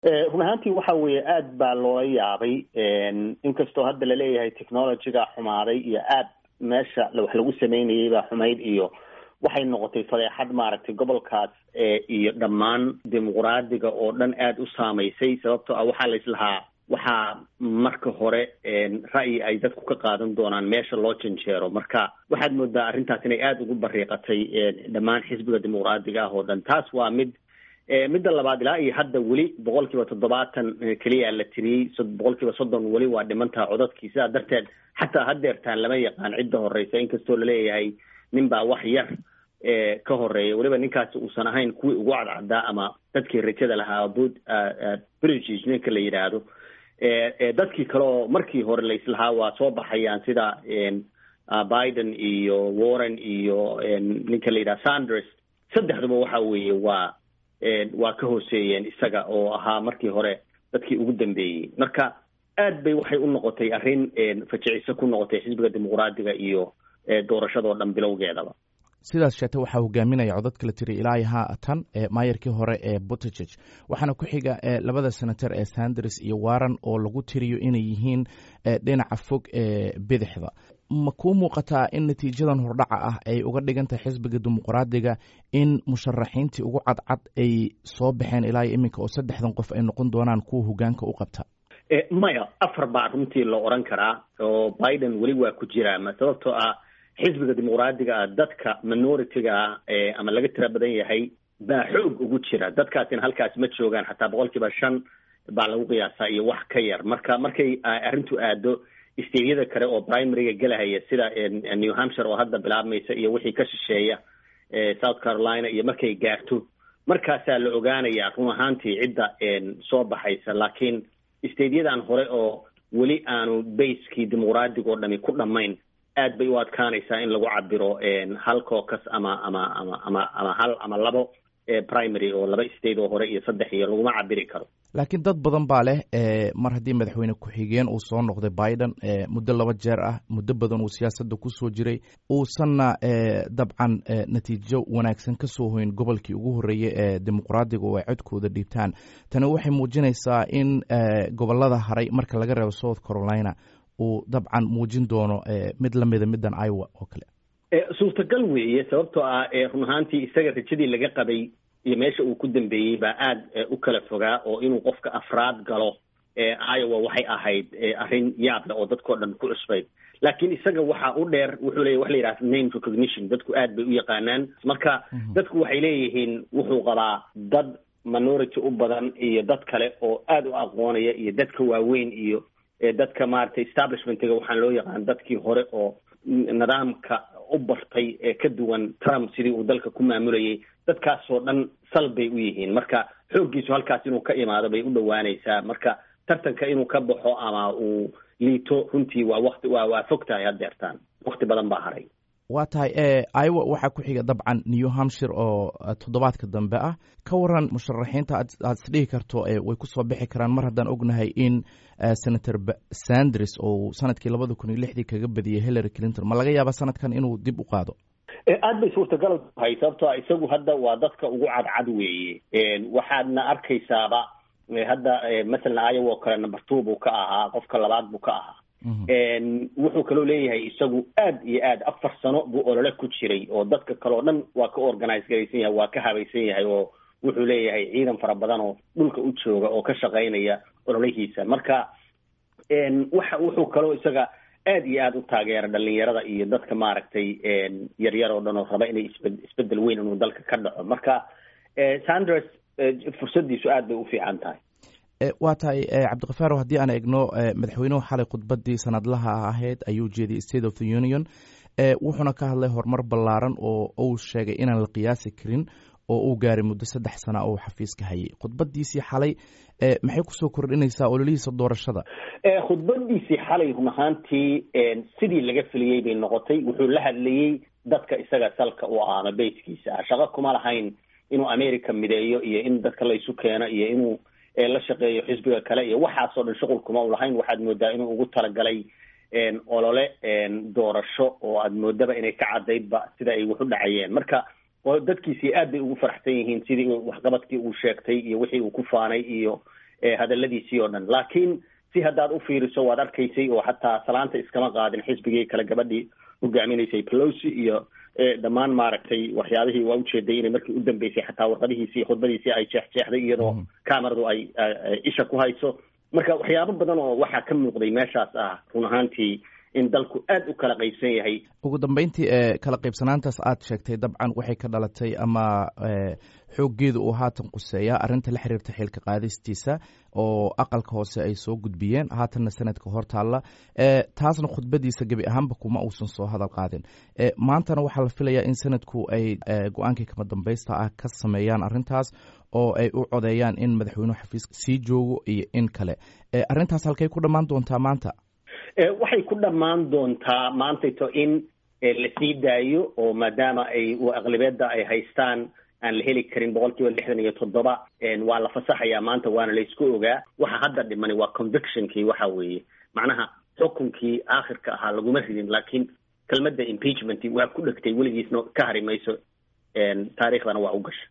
run ahaantii waxa weeye aad baa loola yaabay inkastoo hadda laleeyahay technologyga xumaaday iyo aad meesha wax lagu sameynayay baa xumayd iyo waxay noqotay fadeexad maaragtay gobolkaas iyo dhammaan dimuqraadiga oo dhan aada u saamaysay sababtoo ah waxaa la islahaa waxaa marka hore ra'yi ay dadku ka qaadan doonaan meesha loo janjeero marka waxaad moodaa arrintaas inay aada ugu bariiqatay dhammaan xisbiga dimuqraadiga ah oo dhan taas waa mid midda labaad ilaa iyo hadda weli boqol kiiba toddobaatan keliya la tiriyey boqol kiiba soddon weli waa dhimantaha codadkii sidaa darteed xataa hadeertaan lama yaqaan cidda horeysa inkastoo laleeyahay nin baa wax yar ka horeeya weliba ninkaasi uusan ahayn kuwii ugu cadcaddaa ama dadkii rajada lahaa bud british ninka la yidhaahdo dadkii kale oo markii hore la islahaa waa soo baxayaan sida biden iyo warren iyo ninka la yidhaha sanders saddexduba waxa weeye waa waa ka hooseeyeen isaga oo ahaa markii hore dadkii ugu dambeeyey marka aad bay waxay u noqotay arrin fajiciso ku noqotay xisbiga dimuqraadiga iyo doorashadoo dhan bilowgeedaba sidaas sheete waxaa hogaaminaya codadka la tiri ilaa haatan maayarkii hore ee butticheg waxaana ku xiga labada senator ee sanders iyo warren oo lagu tiriyo inay yihiin dhinaca fog ee bidixda ma kuu muuqataa in natiijadan hordhaca ah ay uga dhigan tahay xisbiga dimuqraadiga in musharaxiintii ugu cadcad ay soo baxeen ilaa iyo iminka oo saddexdan qof ay noqon doonaan kuwa hogaanka u qabta maya afar baa runtii la oran karaa oo biden weli waa ku jiraa ma sababtoo ah xisbiga dimuqraadiga ah dadka minority-ga ah ama laga tira badan yahay baa xoog ugu jira dadkaasina halkaas ma joogaan xataa boqol kiiba shan baa lagu qiyaasaa iyo wax ka yar marka markay arrintu aado steyada kale oo primaryga gelahaya sida new hampshire oo hadda bilaabmaysa iyo wixii ka shisheeya south carolina iyo markay gaarto markaasaa la ogaanayaa run ahaantii cidda soo baxaysa laakiin steyadyadan hore oo weli aanu baskii dimuqraadiga oo dhami ku dhammayn aad bay u adkaanaysaa in lagu cabiro hal cocus ama ama ama ama ama hal ama labo primary oo laba state oo hore iyo saddex iyo laguma cabiri karo laakiin dad badan baa leh mar haddii madaxweyne ku-xigeen uu soo noqday biden muddo laba jeer ah muddo badan uu siyaasadda kusoo jiray uusanna dabcan natiijo wanaagsan ka soo hoyn gobolkii ugu horreeyey ee dimuqraadiga oo ay codkooda dhiibtaan tani waxay muujinaysaa in gobolada haray marka laga reebo south carolina uu dabcan muujin doono mid lamida middan iowa oo kale suurtagal weeye sababtoo ah run ahaantii isaga rajadii laga qabay iyo meesha uu ku dambeeyey baa aad u kala fogaa oo inuu qofka afraad galo iowa waxay ahayd arrin yaab leh oo dadkao dhan ku cusbayd laakiin isaga waxa u dheer wuxuu leeyahy waxa la yidhaha name recognition dadku aad bay u yaqaanaan marka dadku waxay leeyihiin wuxuu qabaa dad minority u badan iyo dad kale oo aad u aqoonaya iyo dadka waaweyn iyo dadka maaragtay establishmentiga waxaan loo yaqaan dadkii hore oo nidaamka u bartay ee ka duwan trump sidii uu dalka ku maamulayay dadkaasoo dhan sal bay u yihiin marka xooggiisu halkaas inuu ka imaado bay u dhowaanaysaa marka tartanka inuu ka baxo ama uu liito runtii waa wati waa waa fog tahay haddeertaan wakti badan baa haray waa tahay iowa waxaa ku xiga dabcan new hampshire oo toddobaadka dambe ah ka waran musharaxiinta aad isdhihi karto way kusoo bixi karaan mar haddaan ognahay in senator sanders oo sanadkii labada kun iyo lixdii kaga badiyey hillary clinton ma laga yaaba sanadkan inuu dib u qaado aad bay suurtagal tahay sababtoo a isagu hadda waa dadka ugu cadcad weeye waxaadna arkaysaaba hadda masalan iowa oo kale number two buu ka ahaa qofka labaad buu ka ahaa wuxuu kaloo leeyahay isagu aad iyo aad afar sano buu olole ku jiray oo dadka kale oo dhan waa ka organize garaysan yahay waa ka habaysan yahay oo wuxuu leeyahay ciidan fara badan oo dhulka u jooga oo ka shaqaynaya ololihiisa marka waxa wuxuu kaloo isaga aad iyo aad u taageera dhalinyarada iyo dadka maaragtay yaryar oo dhan oo raba inay isbe isbedel weyn inuu dalka ka dhaco marka sanders fursadiisu aad bay u fiican tahay waa tahay cabdikafaaro haddii aan egno madaxweynuhu xalay khudbadii sanadlaha ahayd ayuu jeediyey state of the union wuxuuna ka hadlay horumar ballaaran oo uu sheegay inaan la qiyaasi karin oo uu gaaray muddo saddex sana oo xafiiska hayay khudbadiisii xalay maxay kusoo kordhinaysaa ololihiisa doorashada khudbadiisii xalay run ahaantii sidii laga filiyey bay noqotay wuxuu la hadlayey dadka isaga salka u ah ama bayskiisa ah shaqo kuma lahayn inuu america mideeyo iyo in dadka laysu keeno iyo inuu la shaqeeyo xisbiga kale iyo waxaasoo dhan shuqul kuma u lahayn waxaad moodaa inuu ugu talagalay olole doorasho oo aad moodaba inay ka cadaydba sida ay wax u dhacayeen marka dadkiisii aad bay ugu faraxsan yihiin sidii waxqabadkii uu sheegtay iyo wixii uu ku faanay iyo hadaladiisii oo dhan laakiin si haddaad u fiiriso waad arkaysay oo xataa salaanta iskama qaadin xisbigii kale gabadhii hogaaminaysay pelosi iyo dhammaan maaragtay waxyaabihii waa ujeeday inay markii u dambeysay xataa warqadihiisi iyo khudbadiisii ay jeexjeexday iyadoo cameradu ay isha ku hayso marka waxyaabo badan oo waxaa ka muuqday meeshaas ah run ahaantii in dalku aad u kala qaybsan yahay ugu dambeyntii e kala qaybsanaantaas aad sheegtay dabcan waxay ka dhalatay ama xooggeeda uu haatan quseeya arrinta la xiriirta xilka qaadistiisa oo aqalka hoose ay soo gudbiyeen haatanna sanadka hor taalla taasna khudbadiisa gebi ahaanba kuma uusan soo hadal qaadin maantana waxaa la filayaa in sanadku ay go-aankii kama dambaysta ah ka sameeyaan arrintaas oo ay u codeeyaan in madaxweynuhu xafiiska sii joogo iyo in kale arrintaas halkay ku dhammaan doontaa maanta waxay ku dhammaan doontaa maantayto in la sii daayo oo maadaama ay aqlibeedda ay haystaan aan la heli karin boqol kiiba lixdan iyo toddoba waa la fasaxayaa maanta waana laysku ogaa waxa hadda dhimani waa convictionkii waxa weeye macnaha xukunkii aakhirka ahaa laguma ridin laakiin kelmadda impeachment waa ku dhegtay weligiisna ka hari mayso taariikhdana waa u gasha